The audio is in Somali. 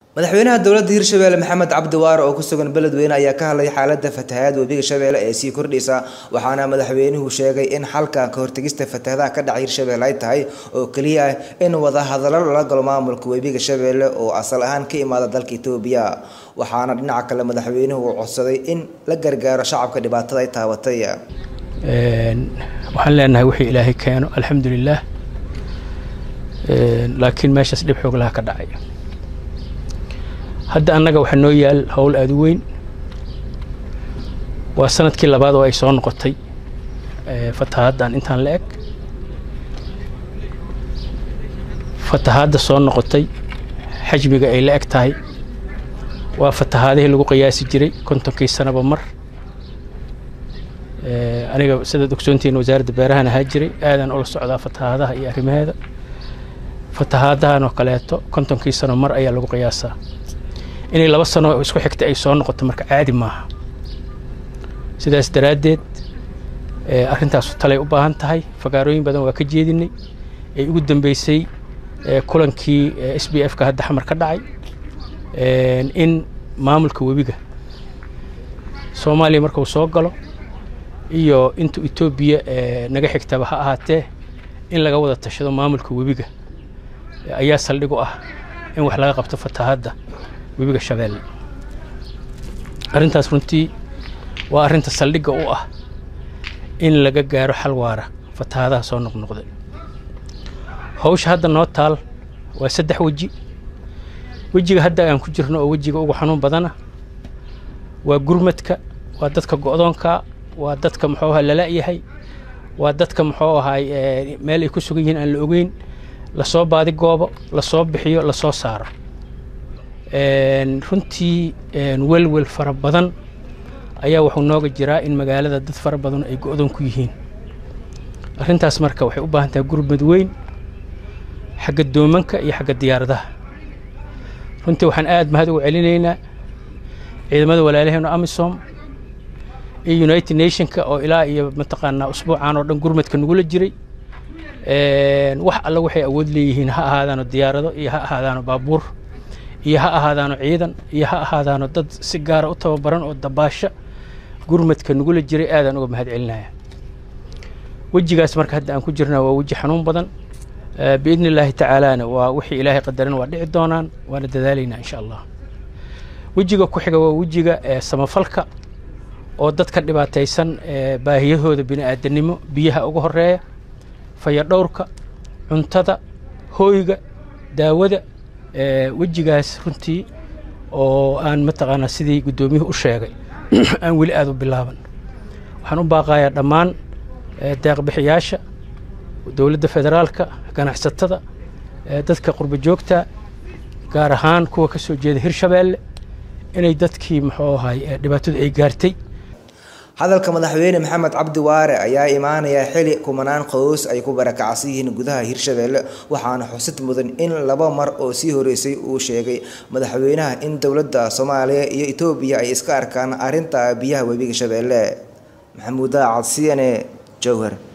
madaxweynaha dowladda hirshabelle maxamed cabdi waare oo ku sugan beledweyne ayaa ka hadlay xaalada fatahaad webiga shabeelle ee sii kordhaysa waxaana madaxweynuhu sheegay in xalka ka hortegista fatahadaha ka dhaca hirshabelle ay tahay oo keliya ah in wadahadalo lala galo maamulka webiga shabeelle oo asal ahaan ka imaada dalka etoobiya waxaana dhinaca kale madaxweynuhu uu codsaday in la gargaaro shacabka dhibaatada ay taabatay waxaan leenahay wixii ilaahay keeno alxamdulilaah laakiin meeshaas dhib xoog laha ka dhacay hadda annaga waxaa noo yaal howl aada u weyn waa sanadkii labaad oo ay soo noqotay fatahaaddan intaan la eg fatahaadda soo noqotay xajmiga ay la eg tahay waa fatahaadihii lagu qiyaasi jiray kontonkii sanaba mar aniga sidaad ogsoontihiin wasaaradda beerahan ahaa jiray aadaan ula socdaa fatahaadaha iyo arrimaheeda fatahaadahan oo kaleeto kontonkii sano mar ayaa lagu qiyaasaa inay laba sano isku xigta ay soo noqoto marka caadi maaha sidaas daraaddeed arrintaasu talay u baahan tahay fagaarooyin badan waa ka jeedinay ee ugu dambeysay kulankii s b f ka hadda xamar ka dhacay in maamulka webiga soomaaliya markuu soo galo iyo inta etoobiya naga xigtaba ha ahaatee in laga wada tashado maamulka webiga ayaa saldhig u ah in wax laga qabto fatahaadda webiga shabeelle arrintaas runtii waa arrinta saldhigga u ah in laga gaaro xal waara fatahaadaha soo noqnoqday hawsha hadda noo taal waa saddex weji wejiga hadda aan ku jirno oo wejiga ugu xanuun badana waa gurmadka waa dadka go'doonka waa dadka muxuu ahaa lala-yahay waa dadka muxuu ahaay meel ay ku sugan yihiin aan la ogeyn lasoo baadi goobo lasoo bixiyo lasoo saaro runtii welwel fara badan ayaa wuxuu nooga jiraa in magaalada dad fara badan ay go-doon ku yihiin arrintaas marka waxay u baahan tahay gurmad weyn xagga doomanka iyo xagga diyaaradaha runtii waxaan aad mahad ugu celinaynaa ciidamada walaalaheenu amisom iyo united nationka oo ilaa iyo mataqaanaa usbuucan oo dhan gurmadka nagula jiray wax alla waxay awood leeyihiin ha ahaadaano diyaarado iyo ha ahaadaano baabuur iyo ha ahaadaano ciidan iyo ha ahaadaano dad si gaara u tababaran oo dabaasha gurmadka nagula jiray aadaan uga mahad celinaya wejigaas marka hadda aan ku jirnaa waa weji xanuun badan biidni illaahi tacaalaana waa wixii ilaahay qadaran waa dhici doonaan waana dadaalaynaa insha allah wejiga ku xiga waa wejiga samafalka oo dadka dhibaataysan baahiyahooda bini aadanimo biyaha uga horeeya fayadhowrka cuntada hooyga daawada wejigaas runtii oo aan mataqaanaa sidii guddoomiyuhu u sheegay aan weli aada u bilaaban waxaan u baaqayaa dhammaan deeqbixiyaasha dowladda federaalka ganacsatada dadka qurbo joogta gaar ahaan kuwa ka soo jeeda hirshabeelle inay dadkii muxuu ahay dhibaatadu ay gaartay hadalka madaxweyne maxamed cabdi waare ayaa imaanaya xili kumanaan qoys ay ku barakacsan yihiin gudaha hirshabeelle waxaana xusid mudan in laba mar oo sii horeysay uu sheegay madaxweynaha in dowladda soomaaliya iyo etoobiya ay iska arkaan arrinta biyaha webiga shabeelle maxamuud daacad c n e jowhar